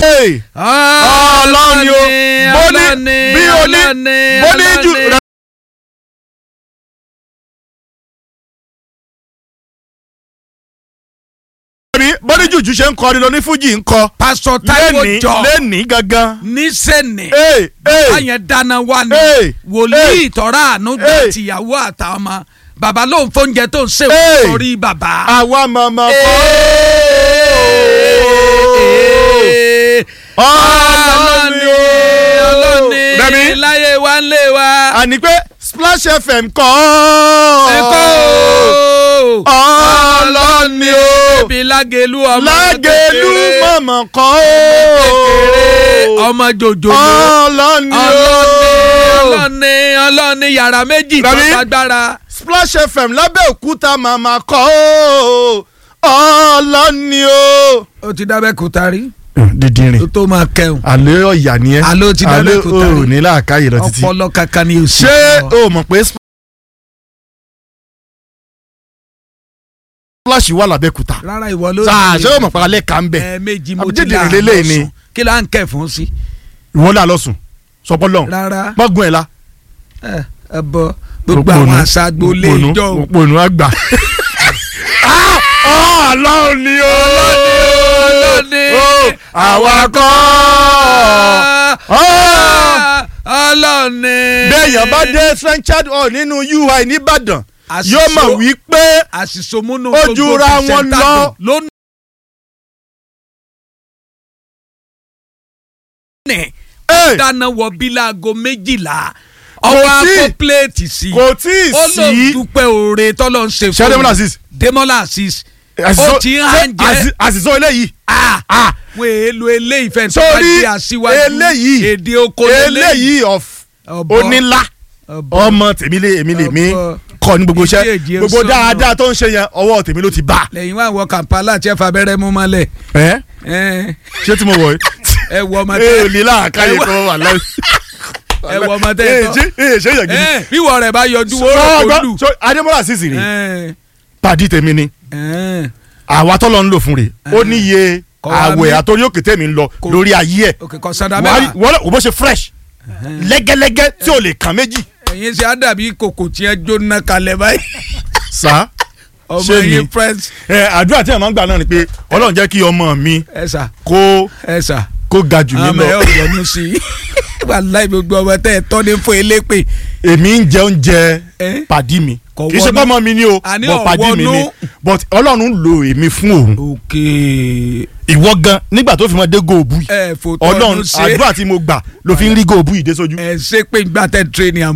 ọlọ́run ni o bó ní bí o ní bó ní jù rẹ. bọ́dí jùjú ṣe ń kọrin lọ ní fújì ń kọ pásítọ̀ Táíwò lẹ́ni jọ lẹ́ni gangan. nísẹ̀nì Ee, ee. báyẹn dáná wá ní Ee, wòlíì ee. tọ́ra àánú gbà Ee. tìyàwó àtàwọn ọmọ bàbá ló ń fóúnjẹ tó ń ṣe Ee. sórí bàbá. àwa màmá kọ́. ọlọ́ni ọlọ́ni Rẹ̀mí. láyé wa ń lé wa. àní pé Splash FM kọ́. ẹ̀kọ́ ọlọ́ni o. bí lágẹ̀lú ọmọ lágẹ̀lú kékeré, màmá kọ́. kékeré ọmọ jòjòló. ọlọ́ni ọlọ́ni o. ọlọ́ni ọlọ́ni yàrá méjì tó Rẹ̀mí. fagbára. Splash FM lábẹ́òkúta màmá kọ́. ọlọ́ni o. ó ti dábẹ́ kúta rí dídìrín tó tó máa kẹun àlẹ́ ọ̀yà ni ẹ́ Àlọ́ ti dábẹ́ kó tari. ò ní láàkáyè lọ títí. ọpọlọ kankan ni o sì. ṣé fún ọ. o mọ̀ pé Splash wà lábẹ́òkúta. rárá ìwọ ló sáà ṣé o mọ̀ pé alẹ́ kà ń bẹ̀. ẹ̀ẹ̀mejì mo Àbí ti dídìrín là lélẹ́yìí ni. lọ́sùn kí là ń kẹ̀ fún sí. ìwọ́n là lọ́sùn sọpọ́lọ́ rárá mọ́gun ẹ̀ la. ẹ ẹ bọ gbogbo àwọn àṣà agboolé ìjọ o. òpònú àgbà. ọlọ́run ni o. ọlọ́ni àwa kọ́. ọlọ́ni. béèyàn bá dé Trenchard hall nínú UI nìbàdàn Àṣìṣe- yóò mọ̀ wípé àṣìṣomúnú Ó jura wọn lọ. lónìí. Hey, dáná wọ bíláago méjìlá Kò ọwọ́ tí- akọ pléètì sí kò tí ì ó lọ sí. dúpẹ́ oore tọ́lọ́ ń ṣe ṣé Demola Azeez? Demola Azeez àṣìṣe- ó ti ń hàn jẹ́ àṣì- àṣìṣe eléyìí. Ah, wọ́n èèlò eléyìí fẹ́ tó bá Sórí jẹ́ aṣíwájú eléyìí, èdè oko eléyìí of Ọ̀bọ. onílá Ọ̀bọ. ọmọ tèmi lé èmi lè mí Ọ̀bọ. kọ ní gbogbo Ìdí iṣẹ́ èjì gbogbo sọ́nà. dáadáa tó ń ṣe yẹn ọwọ́ tèmi ló ti bá. lẹ́yìn wá wọ Kampala tí ẹ fa abẹ́rẹ́ mú mọ́lẹ̀ ẹ ẹ ṣé tí mo wọ̀ ẹ wọ ọmọ ẹ tẹ ò ní láàkáyè ẹ wọ- tó wà láì. ẹ wọ ọmọ tẹ ẹ tọ́ ṣe ẹ ṣe yẹn gidi. ẹ bíwọ rẹ bá yọjú Sọ wọ́rọ̀ kó ọgbọ́n lù so Adémọ́lá Azeez rè ẹ pàdí tèmi ni ẹ àwa tọ́lọ́ ń lò fún rè ó níye Kọ́ wa àwẹ̀ mí. àtòrí òkè tèmi ń lọ Kò- lórí ayé ẹ̀ òkè kan sanda wàá rí- mẹ́wàá wọ́n lọ bó ṣe fresh lẹ́gẹ́lẹ́gẹ́ tí ò lè kàn méjì. ẹ̀yin ṣe á dàbí kòkò tí ẹ jóná kalẹ̀ báyìí sá ọmọ Ṣé mi? yín friends ẹ àdúrà tí a máa ń gbà náà ni pé Ọlọ́run jẹ́ kí ọmọ mi ẹ sà kó ẹ sà kó ga jù mí àmọ́ ẹ lọ ò yọnu sí i wàláì gbogbo ọmọ tẹ ẹ tọ́ ní fún elépè èmi ń jẹ oúnjẹ ẹ pàdí mi Kò kì í ṣe wọnú. pé ọmọ mi ni o Àní bọ̀ pàdí mi ni ọ̀wọ́nú. but Ọlọ́run lo èmi fún òun òkè ìwọ gan nígbà tó fi mọ dé góòbù yìí ẹ fòtọ́ Ọlọ́run ọdún ṣe àdúrà tí mo gbà ló fi ń rí góòbù yìí dé sójú. ẹ ṣe pé gbà tẹ tírénì àmọ́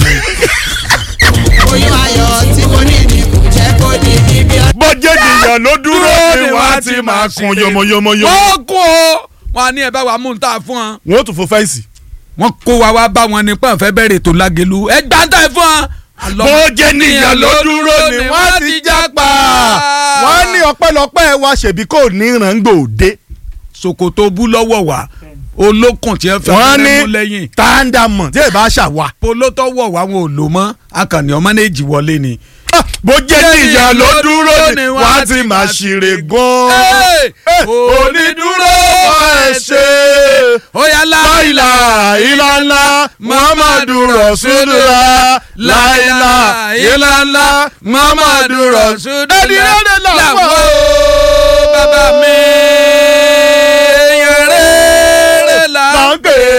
oyún ayọ̀ tí mo ní ni kò jẹ́ kó di ibi ọdún. bọ́jẹ́ nìyàn ló dúró ni wàá ti máa kun yọmọyọmọyọmọ. wọ́n kó o wọn á ní ẹ bá wa mú un tá a fún wọn. wọ́n tún fo fẹ́ǹsì. wọ́n kó wa wá bá wọn ní pọ́n fẹ́ bẹ̀rẹ̀ tó lágẹ̀lú ẹ gbà tá ẹ fún wọn. bọ́jẹ́ nìyàn ló dúró ni wọ́n ti jápa. wọ́n ní ọpẹ́lọpẹ́ wa ṣèbí kò ní ìràngbò dé. ṣòkòtò bú lọ́wọ́ wa olókùn tí ẹ fẹ́ wọ́n fẹ́ mú lẹ́yìn ní tàǹdàmọ̀ tí ẹ bá ṣàwà. polo tó wọ̀ wá wọn ò lò mọ́ akànnì ọmọ méjì wọlé ni. bọ́jẹ́ nìyàn ló dúró ni wọ́n ti máa ṣeré gan. Hey! onídúró ẹ ṣe. ó yá láìlà ìlànà muhammadu rasulullah láìlà ìlànà muhammadu rasulullah. ẹni rẹ̀ làwọn bàbá mi èèyàn rere là là ń pè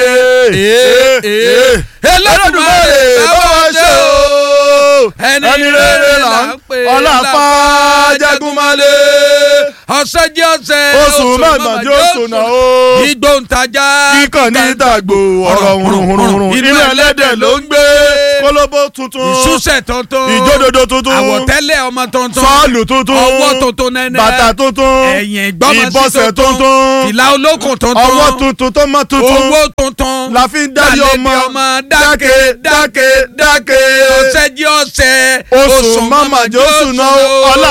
é. Elédùmarè bá wa ṣe o ẹni rere là ń pè é. ọlọ́pàá jagunmalè. ọ̀sẹ̀ jẹ́ ọ̀sẹ̀ oṣù mẹ́gbàjọ́ oṣù náà o. ìgbóhùntajà kíkàn ní ìdàgbò ọ̀rọ̀ hurunhurun inú ẹlẹ́dẹ̀ ló ń gbé kólóbó tuntun ìṣúṣẹ̀ tuntun ìjódodo tuntun àwọ̀tẹ́lẹ̀ ọmọ tuntun sọ́ọ̀lù tuntun ọwọ́ tuntun nẹ́nẹ́ bàtà tuntun ẹ̀yìn ìgbọ́mọsí ìbọ̀sẹ̀ tuntun fìlà olókùn tuntun ọwọ́ tuntun tó mọ́ tuntun owó tuntun la fi ń dárí lálẹ́ ọmọ bí ọmọ dáké dáké dáké ọ̀sẹ̀ jí ọ̀sẹ̀ oṣù mọ́màjọ́ oṣù náà ọlá